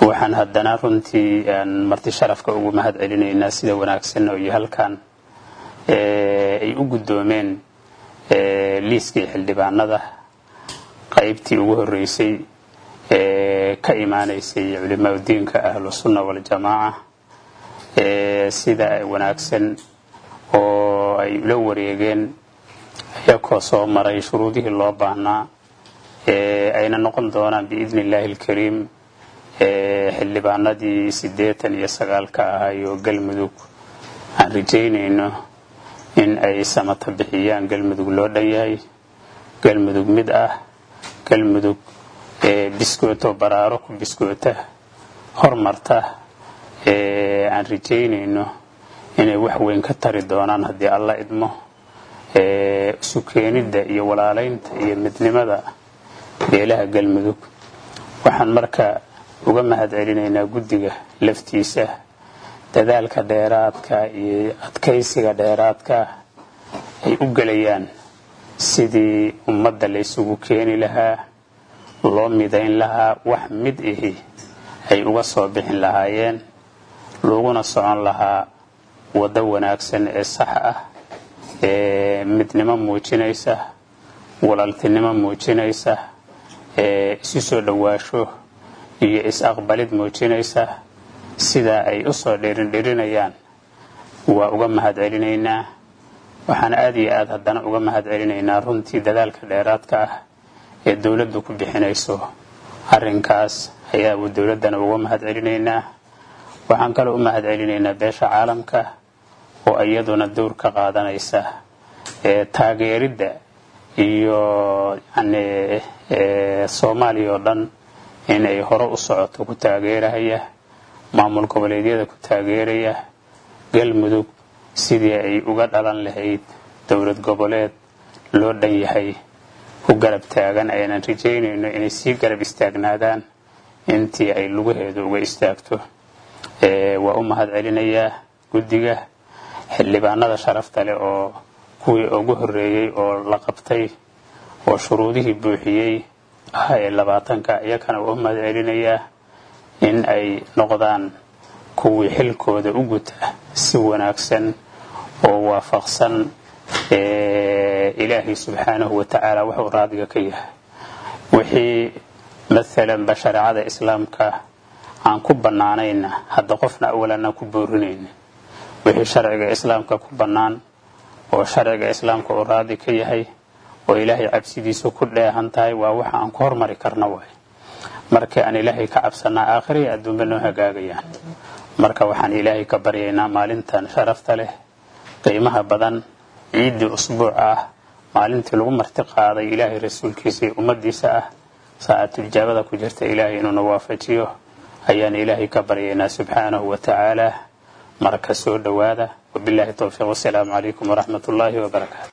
waxaan haddana runtii marti sharafka ugu mahad celinaynaa sida wanaagsan oo iyo halkan ay u guddoomeen liiskii xildhibaanada qaybtii ugu horreysay ee ka imaanaysay culimaa diinka ahlusunna waljamaaca sida wanaagsan oo ay ula wareegeen iyakoo soo maray shuruudihii loo baahnaa ayna noqon doonaan biidni illaahi alkariim xildhibaanadii siddeetan iyo sagaalka ahayoo galmudug aan rajaynayno in ay samata bixiyaan galmudug loo dhan yahay galmudug mid ah galmudug biskooto baraaro ku biskoota hormarta aan rajaynayno inay wax weyn ka tari doonaan haddii alla idmo isu keenidda iyo walaalaynta iyo midnimada beelaha galmudug waxaan marka uga mahad celinaynaa guddiga laftiisa dadaalka dheeraadka iyo adkaysiga dheeraadka ay u gelayaan sidii ummadda laysugu keeni lahaa loo midayn lahaa wax mid ihi ay uga soo bixin lahaayeen laguna socon lahaa waddo wanaagsan ee sax ah ee midnimo muujinaysa walaaltinimo muujinaysa ee isu soo dhowaasho iyo is-aqbalid muujinaysa sidaa ay u soo dhiirindhirinayaan waa uga mahad celinaynaa waxaan aad iyo aad haddana uga mahad celinaynaa runtii dadaalka dheeraadka ah ee dowladdu ku bixinayso arrinkaas ayaa dowladdana uga mahad celinaynaa waxaan kaloo u mahad celinaynaa beesha caalamka oo iyaduna dowr ka qaadanaysa ee taageeridda iyo yani soomaaliya oo dhan inay hore u socoto ku taageerahaya maamul goboleedyada ku taageeraya galmudug sidii ay uga dhalan lahayd dowlad goboleed loo dhan yahay ku garab taagan aynan rajaynayno inay sii garab istaagnaadaan intii ay lugaheedu uga istaagto waa u mahad celinayaa guddiga xildhibaanada sharafta leh oo kuwii ugu horreeyey oo la qabtay oo shuruudihii buuxiyey ah ee labaatanka iyakana waa u mahad celinayaa in ay noqdaan kuwii xilkooda u guta si wanaagsan oo waafaqsan ilaahay subxaanahu wa tacaala wuxuu raadiga ka yahay wixii maalanba shareecada islaamka aan ku bannaanayna hadda qofna awalan aan ku boorinayna wixii sharciga islaamka ku bannaan oo sharciga islaamka uu raadi ka yahay oo ilaahay cabsidiisu ku dheehan tahay waa waxa aan ku hormari karna waay markii aan ilaahay ka cabsanaa aakhiriya adduunba noo hagaagayaan marka waxaan ilaahay ka baryaynaa maalintan sharafta leh qiimaha badan ciiddii usbuuc ah maalintii lagu marti qaaday ilaahay rasuulkiisa iyo ummadiisa ah saacatulijaabada ku jirta ilaahay inuuna waafajiyo ayaan ilaahay ka baryaynaa subxaanahu wa tacaala marka soo dhowaada wabilaahi towfiiq wasalaamu calaykum waraxmat ullaahi wabarakaatu